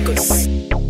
Records.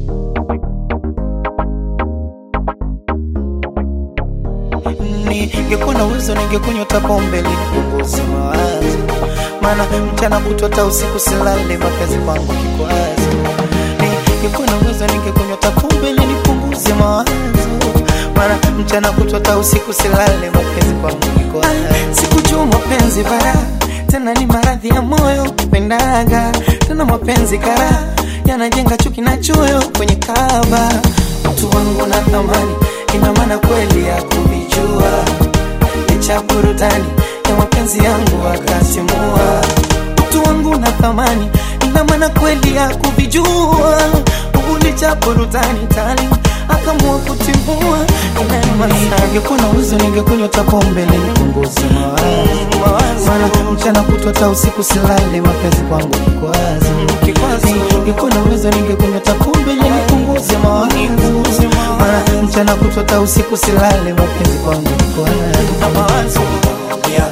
Ningekuwa na uwezo ningekunywa hata pombe nipunguze mawazo, maana mchana kutota usiku silale, mapenzi kwangu kikwazo. Ningekuwa na uwezo ningekunywa hata pombe nipunguze mawazo, maana mchana kutota usiku silale, mapenzi kwangu kikwazo. Sikujua mapenzi bara tena ni maradhi ya moyo pendaga tena mapenzi kara yanajenga chuki na choyo kwenye kaba mtu wangu na thamani ina maana kweli ya kuvijua licha burudani ya mapenzi yangu akasimua mtu wangu na thamani ina maana kweli ya kuvijua licha burudani tali akamua kutimua ningekuwa na uwezo ningekunywa hata pombe nipunguze mawazo maana mchana kutwa hata usiku silale mapenzi kwangu kikwazo ningekuwa na uwezo ningekunywa hata pombe nipunguze mawazo maana mchana kutwa hata usiku silale mapenzi kwangu kikwazo yeah.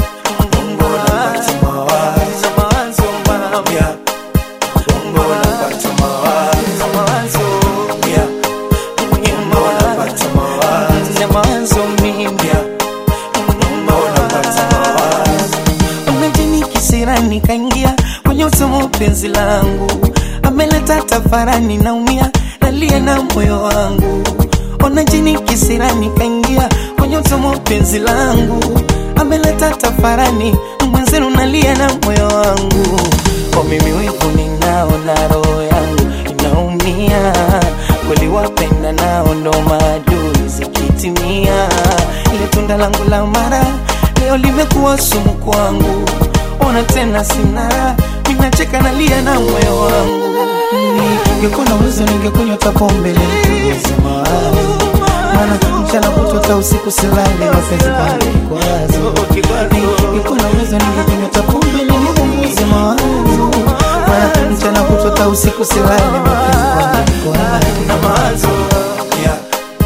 nikaingia kwenye usomo penzi langu ameleta tafarani naumia nalia na moyo wangu ona jini kisirani kaingia kwenye usomo penzi langu ameleta tafarani mwenzenu nalia na moyo wangu kwa mimi wivu ninao na roho yangu inaumia kweli wapenda nao ndo maadui zikitimia ile tunda langu la mara leo limekuwa sumu kwangu ona tena sina minacheka nalia na moyo wangu ningekuwa na uwezo ningekunywa hata pombe nipunguze mawazo maana mchana kutwa hata usiku silale mapenzi kwangu kikwazo ningekuwa na uwezo ningekunywa hata pombe nipunguze mawazo maana mchana kutwa hata usiku silale mapenzi kwangu kikwazo yeah.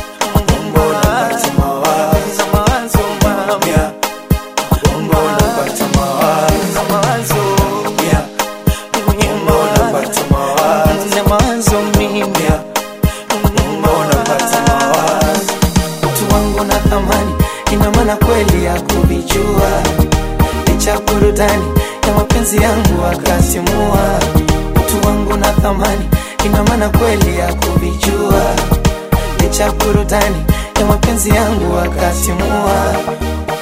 ina maana kweli ya kuvijua licha burudani ya mapenzi yangu akasimua utu wangu na thamani ina maana kweli ya kuvijua licha burudani ya mapenzi yangu akasimua